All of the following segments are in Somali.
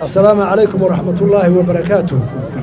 assalaamu calaykum waraxmatullaahi wabarakaatu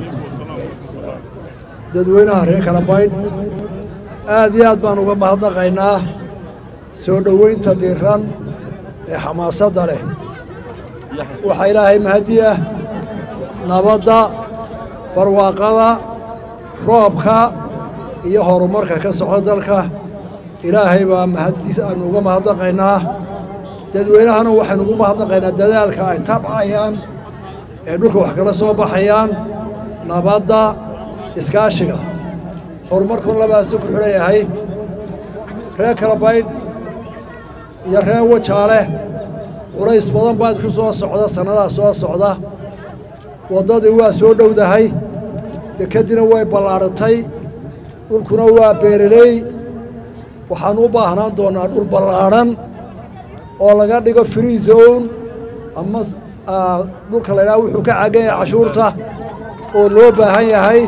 dadweynaha reer kalabaydh aad iyo aad baan uga mahadnaqaynaa soo dhoweynta diiran ee xamaasadda leh waxaa ilaahay mahadi ah nabadda barwaaqada roobka iyo horumarka ka socda dalka ilaahay baa mahaddiis aanu uga mahadnaqaynaa dadweynahana waxaynu ugu mahadnaqaynaa dadaalka ay tabcayaan ee dhulka wax kala soo baxayaan nabadda iskaashiga horumarkun labaasu ku xidhan yahay reer kalabaydh iyo reer wajaale culays badan baa isku soo socda sannadaha soo socda waddadii waa soo dhowdahay dekeddina way ballaadhatay dhulkuna waa beereley waxaanu u baahnaan doonnaa dhul ballaadhan oo laga dhigo free zone ama dhulka la ydhaha wuxuu ka cagan yahay cashuurta oo loo baahan yahay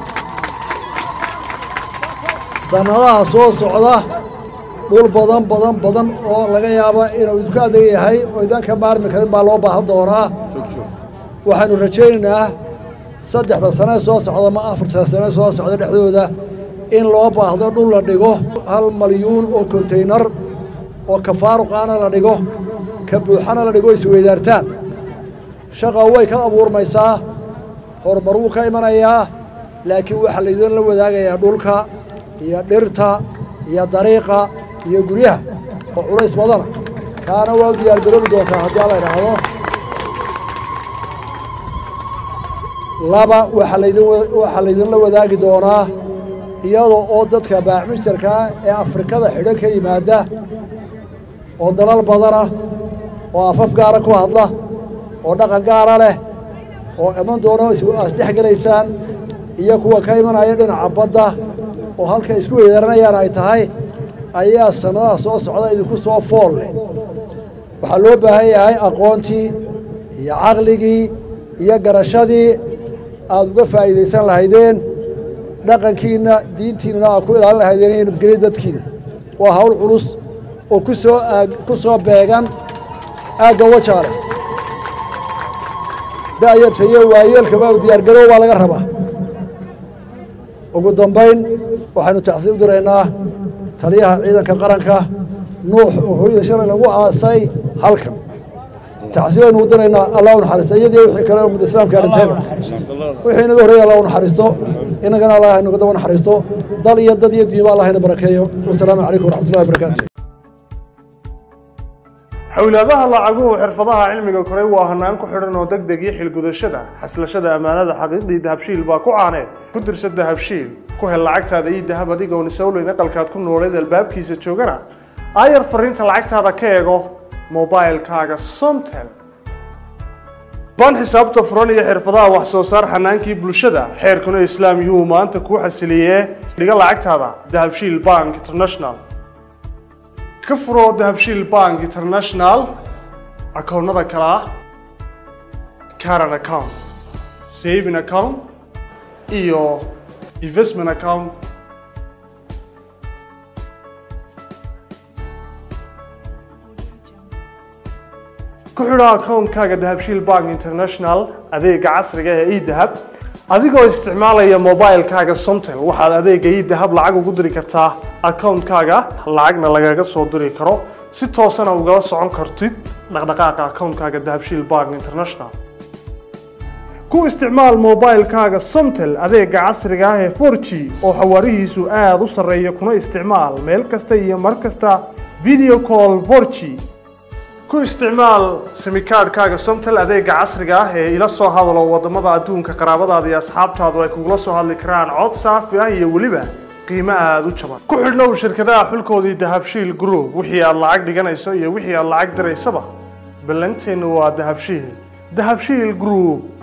sannadaha soo socda dhul badan badan badan oo laga yaaba inuu idinku adag yahay oo idaan ka maarmi karin baa loo baahan doonaa waxaanu rajaynaynaa saddexda sane soo socda ma afarta sane soo socda dhexdooda in loo baahdo dhul la dhigo hal malyuun oo konteynar oo ka faaruqaana la dhigo ka buuxana la dhigo isweydaartaan shaqa way ka abuurmaysaa horumar wuu ka imanayaa laakiin waxaa laydinla wadaagayaa dhulka iyo dhirta iyo dariiqa iyo guryaha oo culays badana kaana waa u diyaargaroobi doontaa haddii alla idhaahdo laba waxaa laydin waxaa laydinla wadaagi doonaa iyadoo oo dadka baacmistarkaa ee afrikada xidhan ka yimaada oo dalal badana oo afaf gaara ku hadla oo dhaqan gaara leh oo iman doono aad dhex gelaysaan iyo kuwa ka imanaya dhinaca badda oo halka isku weedaranayaan ay tahay ayaa sannadaha soo socda idinku soo fool leh waxaa loo baahan yahay aqoontii iyo caqligii iyo garashadii aad uga faa'iidaysan lahaydeen dhaqankiinna diintiinnana aad ku ilaalin lahaydeen iyo nabadgelya dadkiina waa hawl culus oo ku soo aag ku soo beegan aagga wajaale da'yarta iyo waayeelkaba u diyaargaroow baa laga rabaa ugu dambayn waxaynu tacsiib diraynaa taliyaha ciidanka qaranka nuux oo hooyada shalay lagu aasay halkan tacsiib aynu u diraynaa allah u naxariista iyadii wixii kale ummadda islaamka arrinteeda wixii inaga horreeya allah u naxariisto innagana allah inaga daba naxariisto dal iyo dad iyo diiba allah ina barakeeyo wasalaamu calaykum waraxmatullahi wabarakaatu xowlaadaha lacaguhu xirfadaha cilmiga koray waa hanaan ku xidhan oo deg deg iyo xilgudashada xaslashada ammaanada xaqiiqdii dahabshiil baa ku caaneed ku dirsa dahabshiil ku hel lacagtaada iyo dahab adigoon isowleyn aqalkaad ku nooleed albaabkiisa joogana aayar fariinta lacagtaada ka eego mobailkaaga somtel baan xisaabta furan iyo xirfadaha wax soo saar xanaankii bulshada xeerkuna islaam yuhuu maanta kuu xasiliyee dhiga lacagtaada dahabshiil bank international ka furo dahabshiil bank international akoonnada kale ah caran account saving account iyo investment account ku xidho akoonkaaga dahabshiil bank international adeega casriga ee edahab adigoo isticmaalaya mobilkaaga somtel waxaad adeega idahab lacag ugu diri kartaa akoonkaaga lacagna lagaga soo diri karo si toosana ugala socon kartid dhaqdhaqaaqa akoonkaaga dahabshiil bank international ku isticmaal mobilkaaga somtel adeega casriga ah ee 4g oo xawaarihiisu aada u sarreeya kuna isticmaal meel kasta iyo mar kasta video call 4g ku isticmaal simikaadhkaaga somtel adeega casriga ah ee ila soo hadalo waddamada adduunka qaraabadaada iyo asxaabtaadu ay kugula soo hadli karaan cod saafi ah iyo weliba qiimo aada u jaban ku xidhnow shirkadaha xulkoodii dahabshiil group wixii aad lacag dhiganayso iyo wixii aad lacag diraysaba ballanteennu waa dahabshiil dahabshiil group